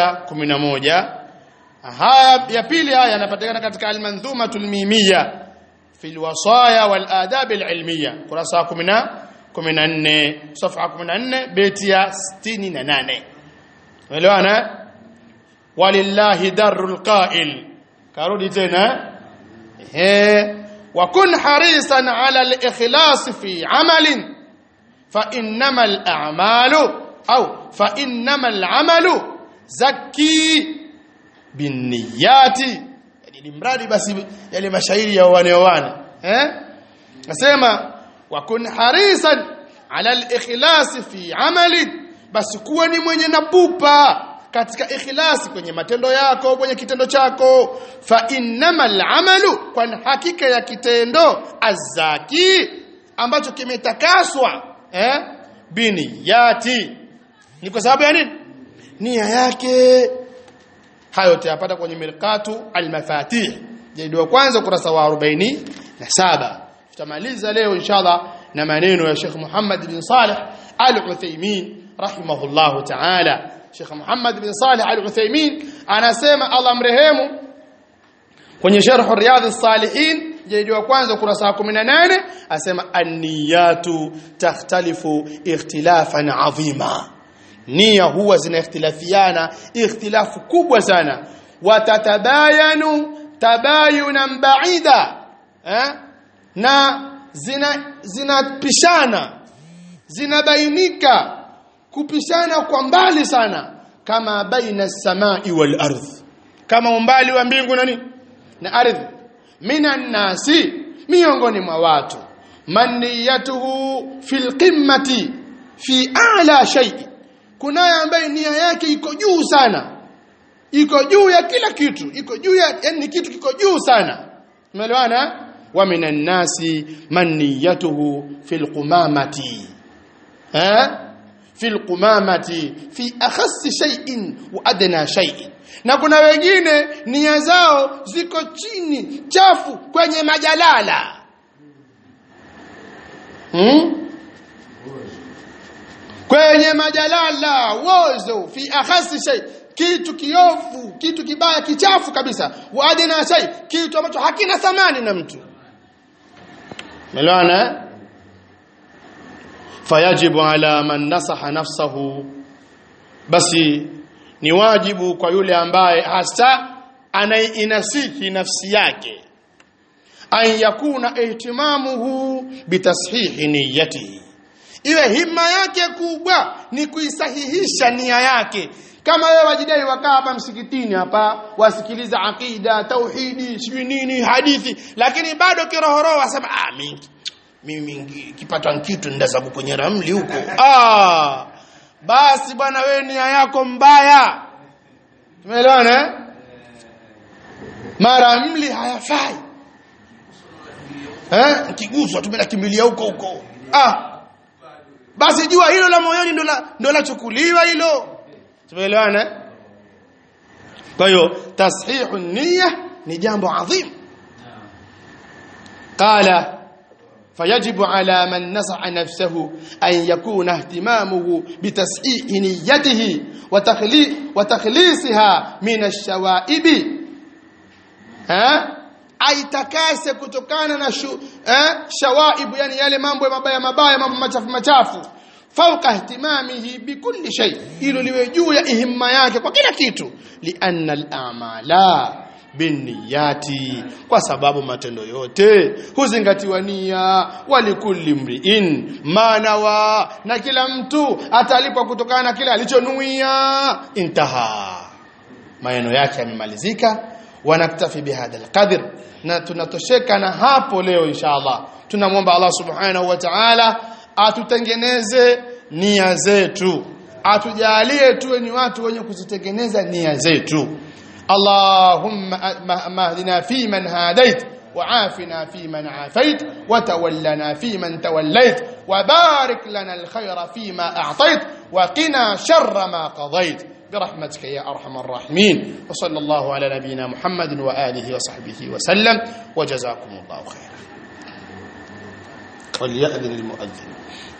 111 haya ya pili haya yanapatikana katika al-Manzumatul Mimiyya fi al-Wasaya wal Adab al-Ilmiyya ukurasa 10 14 safha 14 beti ya 68 umeelewana walillahi darul qa'il karudi tena eh wa kun harisan ala al-ikhlas fi amalin fa innamal a'malu au fa innamal amalu zakki binniyati yani mradi basi yale mashairi ya wanaoana eh nasema wa kun harisan ala al-ikhlas fi amali basi kuwa ni mwenye napupa katika ikhlasi kwenye matendo yako kwenye kitendo chako fa innamal amalu kwa hakika ya kitendo azaki ambacho kimetakaswa eh biniyati ni kwa sababu ya nini nia yake hayo utayapata kwenye mirqatu almafatih jildi wa kwanza kurasa wa 47 tutamaliza leo inshallah na maneno ya Sheikh Muhammad bin Saleh Al-Uthaymeen rahimahullah ta'ala Sheikh Muhammad bin Saleh Al-Uthaymeen anasema Allah mrehemu kwenye Sharh Riyadh as-Salihin jildi wa kwanza kurasa wa 18 asema an-niyatu takhtalifu ikhtilafan adhima nia huwa zinakhtilafiana ikhtilafu kubwa sana watatabayanu tabayunan baida eh? na zina zinapishana zinabainika kupishana kwa mbali sana kama baina samai wal ardh kama umbali wa mbingu na nini na ardhi minan nasi miongoni mwa watu maniyatuhu fil qimmati fi a'la shay'in kunaye ambaye nia yake iko juu sana iko juu ya kila kitu iko juu ya yani kitu kiko juu sana umeelewana wa minan nasi man niyatuhu fil qumamati eh fil qumamati fi akhass shay'in wa adna shay'in na kuna wengine nia zao ziko chini chafu kwenye majalala hmm? kwenye majalala wozo fi akhasi shay kitu kiofu kitu kibaya kichafu kabisa waadina shay kitu ambacho hakina thamani na mtu melwana fayajibu ala man nasaha nafsahu basi ni wajibu kwa yule ambaye hasa anaiinasiki nafsi yake an yakuna ihtimamuhu bitashihi niyatihi iwe himma yake kubwa ni kuisahihisha nia yake kama wewe wajidai wakaa hapa msikitini hapa wasikiliza akida tauhidi sijui nini hadithi lakini bado kirohoroho wasema ah mimi mimi kipata kitu ndazabu kwenye ramli huko ah basi bwana wewe nia yako mbaya tumeelewana eh? mara mli hayafai eh kiguswa tumelakimbilia huko huko ah basi jua hilo la moyoni ndo la ndo lachukuliwa hilo tumeelewana kwa hiyo tashihu niyya ni jambo adhim qala فيجب على من نصح نفسه أن يكون اهتمامه بتصحيح نيته وتخلي وتخليصها من الشوائب ها aitakase kutokana na shu, eh, shawaibu yani yale mambo mabaya mabaya mambo machafu machafu fauka ihtimamihi bikulli shay hilo liwe juu ya ihimma yake kwa kila kitu lianna al-a'mala binniyati kwa sababu matendo yote huzingatiwa nia walikulli mriin manawa na kila mtu atalipwa kutokana na kile alichonuia intaha maneno yake yamemalizika wanaktafi bihadha alqadr na tunatosheka na hapo leo inshallah tunamwomba Allah subhanahu wa ta'ala atutengeneze nia zetu atujalie tuwe ni watu wenye kuzitengeneza nia zetu اللهم اهدنا فيمن هاديت وعافنا فيمن عافيت وتولنا فيمن توليت وبارك لنا الخير فيما أعطيت وقنا شر ما قضيت برحمتك يا أرحم الراحمين وصلى الله على نبينا محمد وآله وصحبه وسلم وجزاكم الله خيرا وليأذن المؤذن